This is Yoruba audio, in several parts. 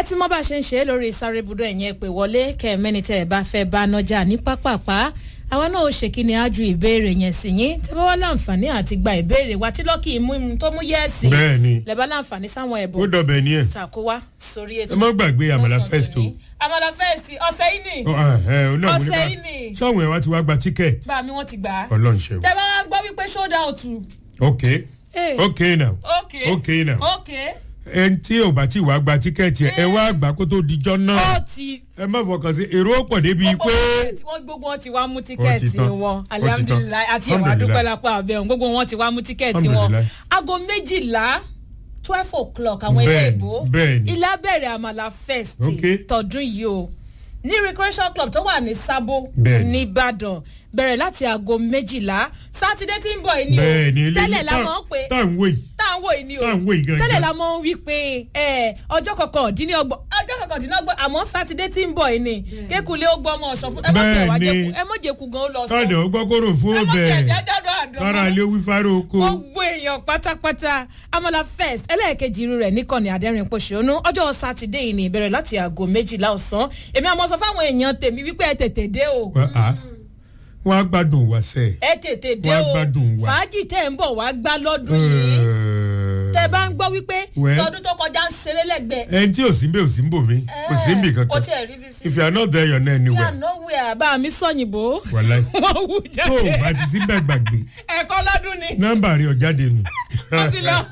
ti mọ bá a ṣe ń ṣe é lórí sáré ibùdó ẹ̀yìn ẹ̀pẹ̀ wọlé kẹ́ẹ̀mẹ́ni tẹ́ ẹ bá fẹ́ bá nájà ní pápápá àwa náà ó ṣe kí ni á ju ìbéèrè yẹn sí yín tẹ́ bá wá láǹfààní àti gba ìbéèrè wa tí lọ́kì mú imú tó mú yẹ́ẹ̀sì bẹ́ẹ̀ ni lẹ́bàá láǹfààní sáwọn ó ẹ̀bùn dọ̀bẹ̀ ní ẹ̀ tàkó wá sórí ètò ẹ má gbàgbé àmàlà lọ́sàn-án fest o tòní. àmàlà fest ọ̀sẹ̀ yìí ni Ọ, ah, ẹ, ọ náà mo ní Ọ̀sẹ̀ ká- yìí ni. sọ́wọ́n ẹ̀ wá ti wá gba tíkẹ́ẹ̀tì bá mi wọ́n ti gbà á ọlọ́run ṣe tẹ́ bá wá gbọ́ wípé sold out ok Hey. ok now ok ok now ok ẹni tí ò bá ti wá gba tíkẹ́ẹ̀tì ẹ ẹ wá gbà kó tó dijọ́ ó náà ti ẹ má fọkàn sí èrò pọ̀ débi gbogbo pé wọn gbogbo wọn ti wá mú tíkẹ́ẹ̀tì tán. wọn Ó ti tán. alihamudulilayi àti ẹ̀wà Alhamdulillah. dúpẹ́ lápá abẹ́hùn gbogbo wọn ti wá mú tíkẹ́ẹ̀tì wọn Alhamdulillah. aago méjìlá twelve o'clock àwọn ilé Bẹ́ẹ̀ni, ìbò bẹ́ẹ̀ni. ilé abẹ́rẹ́ àmàlà fest Okay. tọdún yìí o ní recreation club tó wà ní sábó Bẹ́ẹ̀ni. nìbàdàn bẹ̀rẹ̀ láti aago méjìlá sátidé tí ń bọ̀ yìí ni o bẹ́ẹ̀ ni ilé tẹ́lẹ̀ la tá- mọ̀ pé tá à ń wé yìí tá à ń wò yìí ni o tá à ń wò yìí gangan. tẹ́lẹ̀ la mọ̀ ń wí pé ẹ, ọjọ́ kọkàndínlọ́gbọ̀n ọjọ́ kọkàndínlọ́gbọ̀n àmọ́ sátidé tí ń bọ̀ yìí ni kékulé ó gbọ́ ọmọ ọ̀sán fún ẹ má tiẹ̀ wá Bẹ́ẹ̀ ni. jẹ́kù ẹ má jẹ́kù gan ó lọ sọ káàdì ọgbọ́ kóró fún ẹ má tiẹ̀ ọbẹ̀ jẹ́ dọ́dọ̀ àdán kára ilé wí fáró oko gbogbo èèyàn pátápátá amala first ẹlẹ́ẹ̀kejì irú rẹ̀ níkànnì adẹ́rìn pòṣónú ọjọ́ sátidé yìí ni ìbẹ̀rẹ̀ láti aago méjìlá ọ̀sán èmi àmọ́ sọ fáwọn èèyàn tèmi wípé ẹ tètè dé o Wá, ah, wọ́n á gbádùn wá sẹ́ẹ̀. ẹ tètè dé Wá o gbádùn wa. fàájì tẹ̀ ń bọ̀ wá gbá lọ́dún yìí tẹ bá ń gbọ́ wípé Well. tọdún tó kọjá ń ṣeré lẹ́gbẹ̀ẹ́ ẹni tí ò sí mbẹ́ ò sí mbò mí kò sí mbì kò kankan tiẹ̀ rí bí sí. if you are not there you are not anywhere yà nowhere bá mi sọ̀yìnbó wàláì wọ́n wù tó o jáde bá ti sí bẹ́ẹ̀ gbàgbé ẹ̀kọ́ lọ́dún ni nọ́mbà rẹ̀ ọ̀jáde nù. ó ti lọ.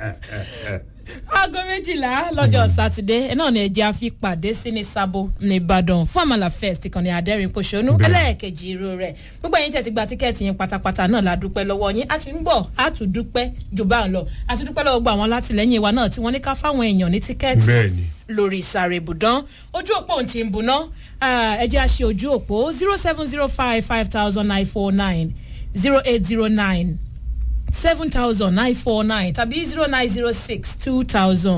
aago méjìlá lọ́jọ́ sátidé ẹ náà ni ẹ̀jẹ̀ àfi pàdé sí ní sábò ní ìbàdàn fún àmàlà fest ìkànnì àdẹ́rìn pòṣónú Bẹ́ẹ̀. ẹlẹ́ẹ̀kejì irú rẹ̀ gbogbo ẹ̀yin tẹ̀ ti gba tíkẹ́ẹ̀tì yín pátápátá náà la dúpẹ́ lọ́wọ́ yín a ti ń bọ̀ a tún dúpẹ́ jù bá ń lọ a ti dúpẹ́ lọ́wọ́ gbogbo àwọn látìlẹ́yìn wa náà tí wọ́n ní ká fáwọn èèyàn ní tíkẹ́ẹ̀tì bẹ́ẹ̀ ni lórí ìsàrè ibùdán ojú òpó ohun tí ń buná ẹ jẹ́ àṣẹ ojú òpó zero seven zero five five thousand nine four nine zero eight zero nine seven thousand nine four nine tàbí zero nine zero six two thousand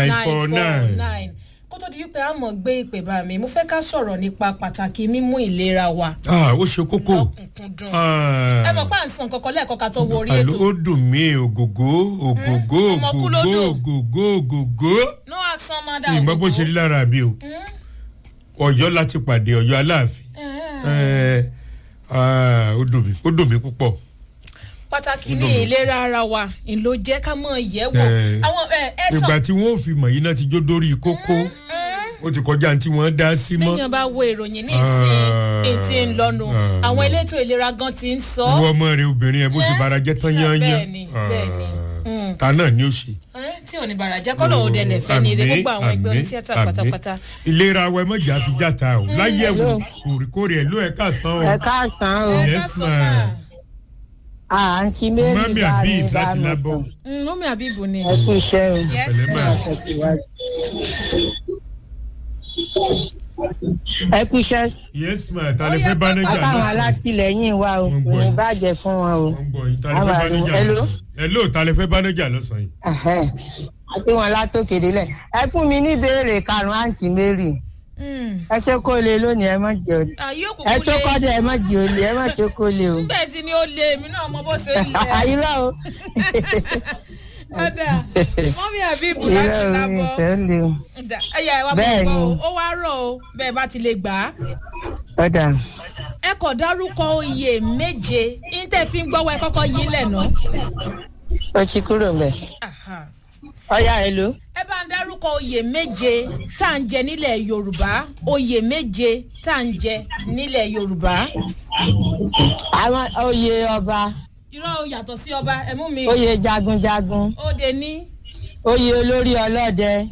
949. kó tó di wípé a mọ̀ gbé ìpè bá mi mo fẹ́ ká sọ̀rọ̀ nípa pàtàkì mímú ìlera wa ah ó ṣe kókó lọ́kùnkúndùn ẹ mọ̀ pé à ń sàn kankan lẹ́ẹ̀kan ká tó wo orí àlọ́ ètò ó dùn mí ògògó ògògó Eh, ọmọ kú ògògó lódò. ògògó ògògó no action mother ìmọ̀ bó ṣe rí lára àbí o ọ̀yọ́ láti pàdé ọ̀yọ́ aláàfin Eh, ah, ó dùn mí ó dùn mí púpọ̀ pàtàkì Ó ní dùn mí. ìlera ara wa ìlò jẹ́ ká mọ̀ yẹ̀ wò Eh, àwọn ẹ ẹ sọ ìgbà tí wọ́n ò fi mọ̀ yìí náà ti jó dórí kókó ó ti kọjá ní tí wọ́n dá sí mọ́ bíyàn bá wo ìròyìn ní ìsìn Ah, ètí ń lọnu ah, àwọn no. elétò ìlera gan ti ń sọ ìwọ ọmọ rẹ obìnrin ẹ bó ṣe bara jẹ́ tán yányán bẹ́ẹ̀ni, bẹ́ẹ̀ni. Mm. ta náà ni ó ṣe. ẹ́, tí ò ní bàrà jẹ́ kọ́nà òde lẹ̀fẹ́ ní ilé Àmín, gbogbo àwọn ẹgbẹ́ àmín, onítíátà àmín. pátápátá. ìlera wa ẹ mọ̀jà fi játa o láyẹ̀wò kórìkórè ẹ̀ ló ẹ̀ ká san o. ẹ káàsán o Ẹ Yes, ká sọ ma'am. máa. àǹtí mary mami bá mi abib bá láti mi lábọ̀ sùn Mm, mọ́mí àbíbù ni. ẹ kú iṣẹ́ o Yes, Pẹ̀lẹ́ ma. máa. tẹ̀síwájú. ẹ kú iṣẹ́ yes ma ta lè Ó fẹ́ yẹ bánájà àtàwọn náà. alátìlẹyìn wa o Wọ́n kò gbọ́ ní yín. bàjẹ́ fún wọn o. wọ́n gbọ́ yín ta lè fẹ́ Àwọn bánájà àdúgbò- Hello? hello ta lè fẹ́ bánájà lọ́sàn-án yìí. Ẹ̀hẹ́n. àti wọn látòkè délẹ̀ ẹ fún mi ní ìbéèrè karùn-ún àǹtí mary Mm. ẹ ṣe kó lè lónìí ẹ má jẹ olè àyè ẹ òkùnkùn tó lé kọ́dọ̀ ẹ má jẹ olè ẹ má ṣe kó lè o. nígbà tí ni ó lé èmi náà mọ bó ṣe ń lẹ̀. irọ́ o ọ̀dà mọ́mí àbíbù irọ́ láti o mi lábọ̀. fẹ́ lè o. Ọ̀dà, ẹ̀yà ẹ̀ wá bọ̀ Bẹ́ẹ̀ bọ̀ o ni. ó wá rọ̀ o bẹ́ẹ̀ bá ti lè gbà á. ọ̀dà ẹ kò dárúkọ oyè méje níta fi ń gbọ́wọ́ ẹ kọ́kọ́ yí lẹ̀nà. ó ti kúrò mbẹ. ọ̀yà ẹ ló. ẹ bá ń dárúkọ oyè méje tá à ń jẹ nílẹ̀ yorùbá oyè méje tá à ń jẹ nílẹ̀ yorùbá. àwọn oyè ọba irọ́ o yàtọ̀ sí ọba ẹ mú mi. oyè jagunjagun ó de ní. oyè olórí ọlọ́dẹ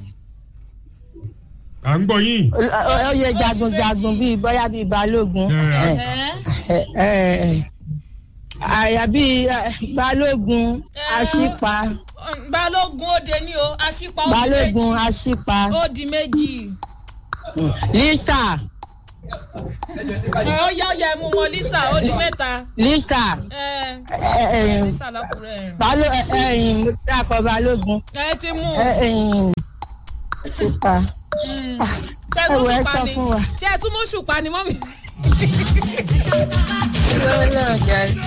à ń gbọ́ yín. o- o- oyè jagunjagun bíi bóyá bíi balógun Ẹ, ẹ, ẹ́ ẹ, ẹ, àyà bíi ẹ, balógun aṣípa balógun ó de ní o aṣípa ó di balógun méjì aṣípa ó di méjì. lisa ẹ ó yá ọyà ẹmu wọn lisa ó di mẹ́ta. lisa ẹ ẹ, ẹ, lisa lọkùnrin balo ẹ, ẹyìn mo dákọ balógun ẹ ti mú ẹ, ẹyìn aṣípa ṣe ẹ tún wọ ẹ ṣùpá sọ ni fún wa. ṣe tún mú ṣùpá ni mọ́mí. Ọlọ́run jẹ́